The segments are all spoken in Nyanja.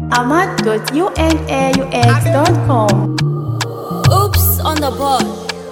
ahmad.unaux.com. Oops on the board.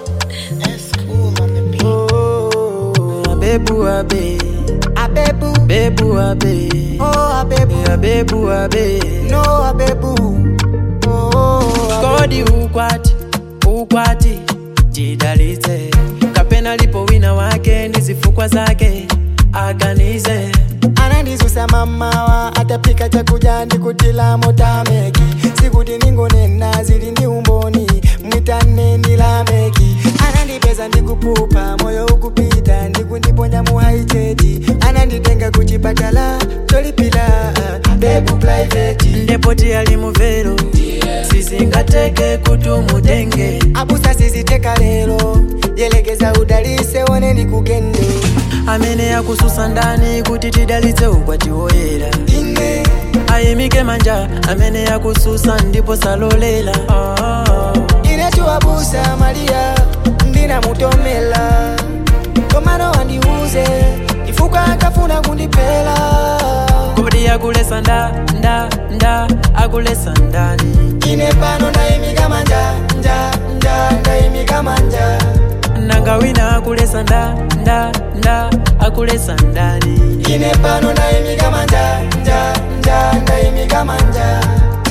Abebu abe, Abebu, bebu abe, oh Abebu, abebu abe. no Abebu, oh Abebu. Kodi ukwati, ukwati, jidalize. Kapena lipo wina wake, ndizifukwa zake, aganize. anandizusa mamawa atapika chakuja ndikutila motameki sikuti ningonena zili ndi umboni mwitane ndilameki anandipeza ndikupupa moyo ukupita ndikundiponya muhaiteti ananditenga kuchipatala cholipila bebu private Ndepoti ali muvero, sizingateke kutumutenge. abusa siziteka lero yelekeza udalise wone ndikugende Amene akususa ndani kuti tidalitse ukwati woyera. ine Ayimike manja, amene akususa ndipo salolela. Ah. inetuwabusa malia ndinamutomela komano wandiuze ifuka akafuna kundipela kodi akulesa nda nda nda akulesa ndani ine pano ndayimika manja nja nja ndayimika manja nanga wina akulesa nda nda nda akulesa ndani ine pano ndayimika manja nja nja ndayimika manja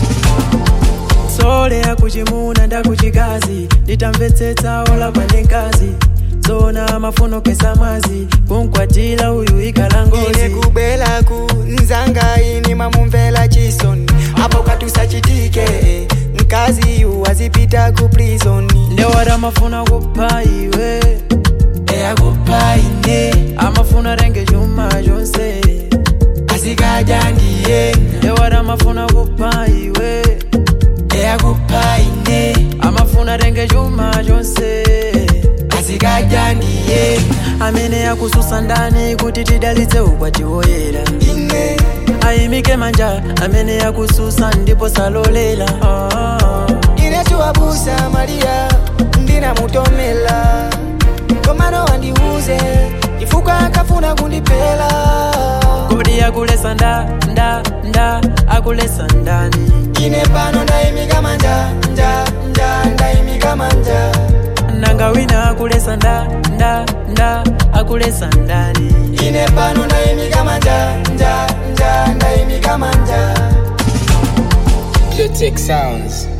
sole akuchimuna ndakuchikazi nditamvetsetsa ola pane nkazi zona mafuno kesa mazi kunkwatila uyu ikhala ine ngozi kubelaku nzanga ini mamumvela chisoni apo katusachitike mkazi yu azipita ku prisoni ndewata mafuna kupha iwe eyakupa ine amafuna renge chuma chonse azikaja ndiye ndewata mafuna kupha iwe eyakupa ine amafuna renge chuma chonse azikaja ndiye amene akususa ndani kuti tidalitse ukwati woyera ine ayimike manja amene akususa ndipo salolela ah. inetuwabusa malia ndinamutomela komano wandiuze ifuka akafuna kundipela kodi akulesa nda nda nda akulesa ndani ine pano ndayimika manja nja nja ndayimika manja nanga wina akulesa nda nda nda akulesa ndani ine pano ndayimika manja nja nja ndayimika manja Lutic Sounds.